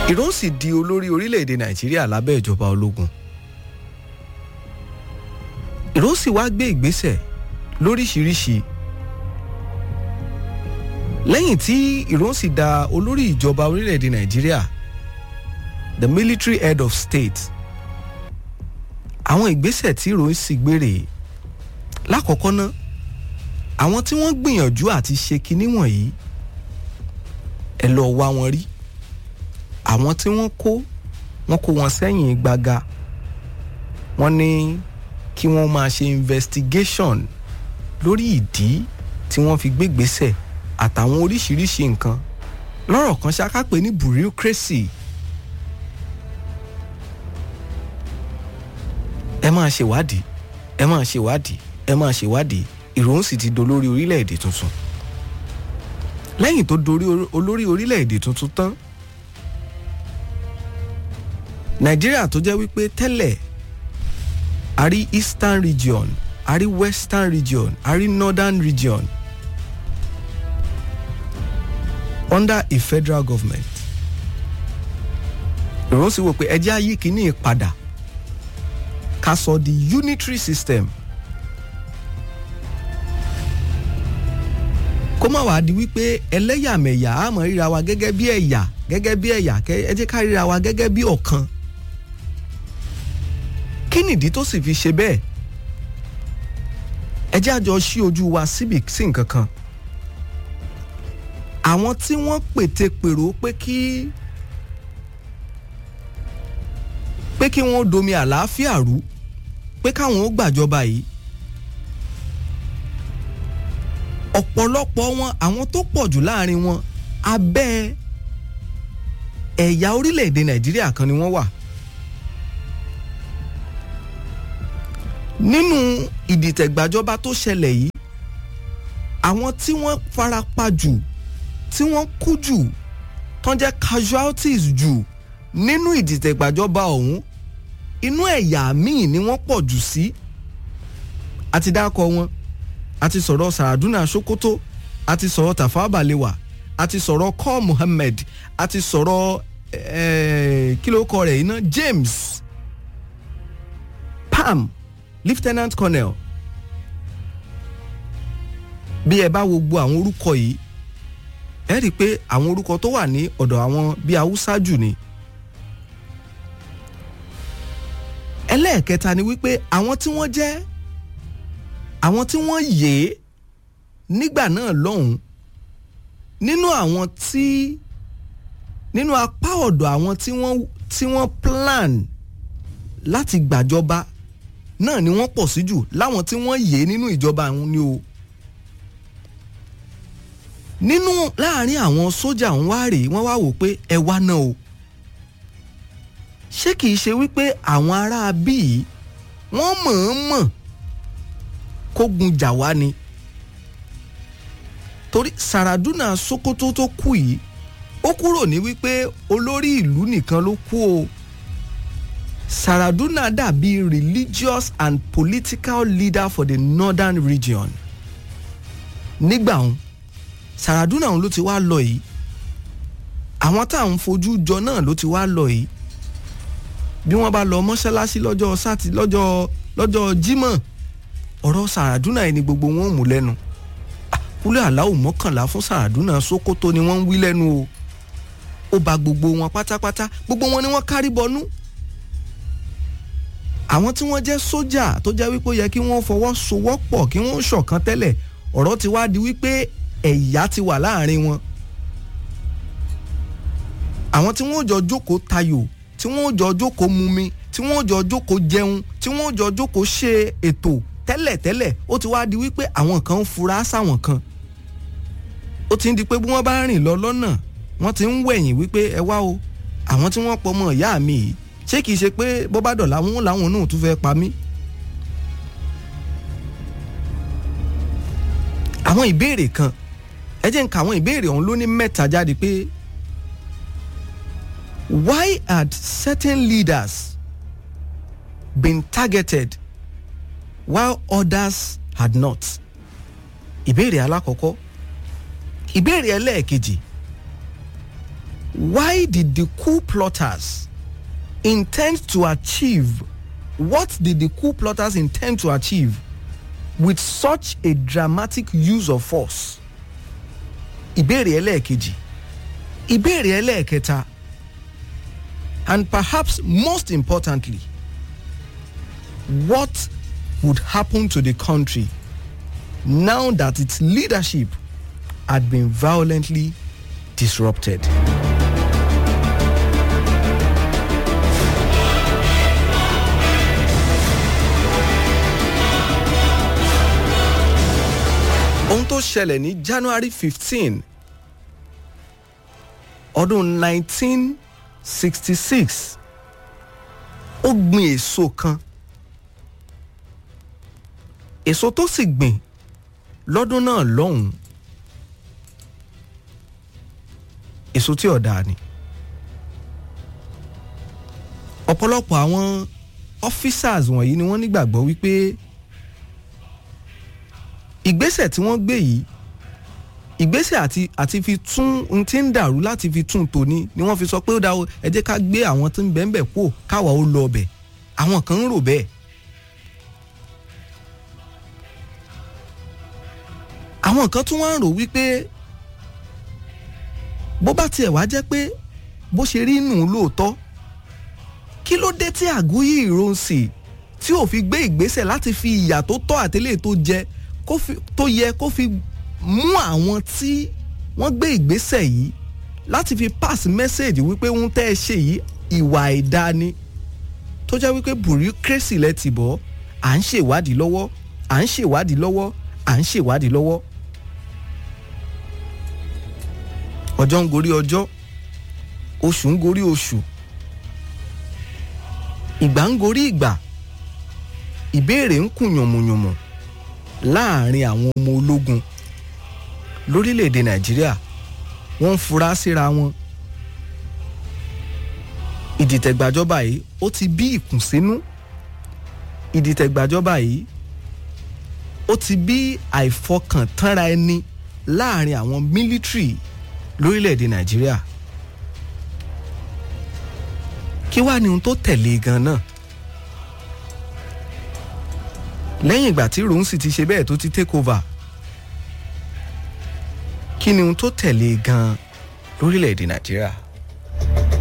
ìró sì di olórí orílẹ̀-èdè nàìjíríà lábẹ́ ìjọba ológun ìró sì wá gbé ìgbésẹ̀ lóríṣiríṣi lẹ́yìn tí ìró sì da olórí ìjọba orílẹ̀-èdè nàìjíríà the military head of state àwọn ìgbésẹ̀ tí ìró sì gbére lákọ̀ọ́kọ́ ná àwọn tí wọ́n gbìyànjú àti ṣe kinní wọ̀nyí ẹ lọ wá wọn rí àwọn tí wọ́n kó wọ́n kó wọn sẹ́yìn gbaga wọ́n ní kí wọ́n máa ṣe investigation lórí ìdí tí wọ́n fi gbégbésẹ̀ àtàwọn oríṣiríṣi nǹkan lọ́rọ̀ kan ṣáká pé ní bureaucracy ẹ máa ṣèwádìí ẹ máa ṣèwádìí ẹ máa ṣèwádìí ìròhùn sì ti dolórí orílẹ̀-èdè tuntun lẹ́yìn tó dorí olórí orílẹ̀-èdè tuntun tán nàìjíríà tó jẹ́ wípé tẹ́lẹ̀ a rí eastern region a rí western region a rí northern region under a federal government ìròhùn sì wò pé ẹjẹ́ ayé kìíní padà ká sọ di unitary system kó má wàá di wípé ẹlẹ́yàmẹ̀yà á mọ̀ ríra wa gẹ́gẹ́ bí ẹ̀yà gẹ́gẹ́ bí ẹ̀yà ẹ jẹ́ ká ríra wa gẹ́gẹ́ bí ọ̀kan kí nìdí tó sì fi ṣe bẹ́ẹ̀ ẹ jẹ́ àjọ ṣí ojú wa síbi sí nǹkan kan àwọn tí wọ́n pètepèrò pé kí pé kí wọ́n domi àlàáfíà rú pé káwọn ó gbàjọba yìí ọ̀pọ̀lọpọ̀ wọn àwọn tó pọ̀ jù láàrin wọn abẹ́ ẹ̀yà orílẹ̀-èdè nàìjíríà kan ni wọ́n wà. nínú ìdìtẹ̀gbàjọba tó ṣẹlẹ̀ yìí àwọn tí wọ́n farapa jù tí wọ́n kú jù tán jẹ́ casualties jù nínú ìdìtẹ̀gbàjọba ọ̀hún inú ẹ̀yà míì ni wọ́n pọ̀ jù sí àti dákọ̀ wọn àti sọ̀rọ̀ sàràdúnà sokoto àti sọ̀rọ̀ tafawa balewa àti sọ̀rọ̀ kọ́ muhammed àti sọ̀rọ̀ kí ló kọ rẹ̀ iná james pam lieutenant colonel bí ẹ bá wo gbogbo àwọn orúkọ yìí ẹ rí i pé àwọn orúkọ tó wà ní ọ̀dọ̀ àwọn bíi haúsá jù ni. ẹlẹ́ẹ̀kẹta ni wípé àwọn tí wọ́n jẹ́ àwọn tí wọ́n yè é nígbà náà lọ́hùn nínú àwọn tí nínú apá ọ̀dọ̀ àwọn tí wọ́n tí wọ́n plan láti gbàjọba náà ni wọ́n pọ̀ sí jù láwọn tí wọ́n yè é nínú ìjọba àwọn ni o nínú láàrin àwọn sójà ń wá rèé wọ́n wá wò pé ẹ wá náà o ṣé kìí ṣe wípé àwọn ará bíi wọ́n mọ̀ọ́mọ̀ kógun jà wá ni torí sàràdúnà sokoto tó kú yìí ó kúrò ní wípé olórí ìlú nìkan ló kú o sàràdúnà dàbí religious and political leader for the northern region nígbà òun sàràdúnà òun ló ti wá lọ yìí àwọn tá à ń fojú jọ náà ló ti wá lọ yìí bí wọ́n bá lọ mọ́ṣáláṣí lọ́jọ́ sátì lọ́jọ́ lọ́jọ́ jímọ̀ ọ̀rọ̀ sàràdúnà ẹni gbogbo wọn ò mú lẹ́nu kúlẹ̀ aláwò mọ́kànlá fún sàràdúnà sókótó ni wọ́n ń wí lẹ́nu o ó ba gbogbo wọn pátápátá gbogbo wọn ni wọ́n kárí bọnú àwọn tí wọ́n jẹ́ sójà tó jẹ́ wípé ó yẹ kí wọ́n fọwọ́sowọ́pọ̀ kí wọ́n ṣọ̀kan tẹ́lẹ̀ ọ̀rọ̀ ti wá di wípé ẹ̀yà ti wà láàrin wọn àwọn tí wọ́n jọ jókòó tayò tí wọ́n jọ jókòó mumi tí wọ́n jọ jókòó jẹun tí wọ́n jọ jókòó ṣe ètò tẹ́lẹ̀tẹ́lẹ̀ ó ti wá di wípé àwọn kan ń fura sáwọn kan ó ti ń di pé bí wọ́n bá rìn lọ lọ́nà wọ́n ti ń wẹ̀yìn wípé ẹ wá o àwọn tí wọ́n pọ̀ mọ́ ìyá mi yìí ṣé kìí ṣe pé bó bá dọ̀la wọn làwọn náà tún fẹ́ pa mí. àwọn ìbéèrè kan ẹ jẹ́ ń ka àwọn ìbéèrè ọ̀hún ló ní mẹ́ta jáde pé why had certain leaders been targeted while others had not? ìbéèrè alákọ̀ọ́kọ́ ìbéèrè ẹlẹ́ẹ̀kejì why did the coup plotters intend to achieve what did the coup plotters intend to achieve with such a dramatic use of force ìbéèrè ẹlẹ́ẹ̀kejì ìbéèrè ẹlẹ́ẹ̀kẹta and perhaps most importantly what would happen to the country now that its leadership had been violently disrupted. ohun tó ṣẹlẹ̀ ní january fifteen ọdún nineteen sixty six ó gbin èso kan èso tó sì gbìn lọ́dún náà lọ́hùn-ún èso tí ọ̀dà ni ọ̀pọ̀lọpọ̀ àwọn officers wọ̀nyí ni wọ́n nígbàgbọ́ wípé ìgbésẹ̀ tí wọ́n gbé yìí ìgbésẹ̀ àti àti fi tún n tí ń dàrú láti fi tún tòní ni wọ́n fi sọ pé ó dáa ẹ jẹ́ ká gbé àwọn tó ń bẹ̀ ń bẹ̀ kú káwa ó lọ ọbẹ̀ àwọn kan ń rò bẹ́ẹ̀. àwọn kan tún wá ń rò wípé bó bá tiẹ̀ wá jẹ́ pé bó ṣe rí nù lóòótọ́ kí ló dé tí àgúyí ìronsì tí ò fi gbé ìgbésẹ̀ láti fi ìyà tó tọ́ àtẹ́lẹ̀ tó jẹ tó yẹ kó fi mú àwọn tí wọ́n gbé ìgbésẹ̀ yìí láti fi pass message wípé ń tẹ́ ẹ ṣe yìí ìwà ẹ̀dá ni tó jẹ́ wípé bureaucracy lẹ ti bọ̀ à ń ṣèwádìí lọ́wọ́ à ń ṣèwádìí lọ́wọ́ à ń ṣèwádìí lọ́wọ́ ọjọ́ ń gorí ọjọ́ oṣù ń gorí oṣù ìgbà ń gorí ìgbà ìbéèrè ń kùn yànmùyànmù láàrin àwọn ọmọ ológun lórílẹ̀‐èdè nàìjíríà wọ́n ń fura síra wọn ìdìtẹ̀gbàjọba yìí ó ti bí ìkùnsínú ìdìtẹ̀gbàjọba yìí ó ti bí àìfọkàntánra ẹni láàrin àwọn mílítírì lórílẹ̀‐èdè nàìjíríà kí wàá ní ohun tó tẹ̀lé gan náà lẹ́yìn ìgbà tí ròhún sì ti ṣe bẹ́ẹ̀ tó ti take over kí ni ohun tó tẹ̀lé gan lórílẹ̀‐èdè nàìjíríà.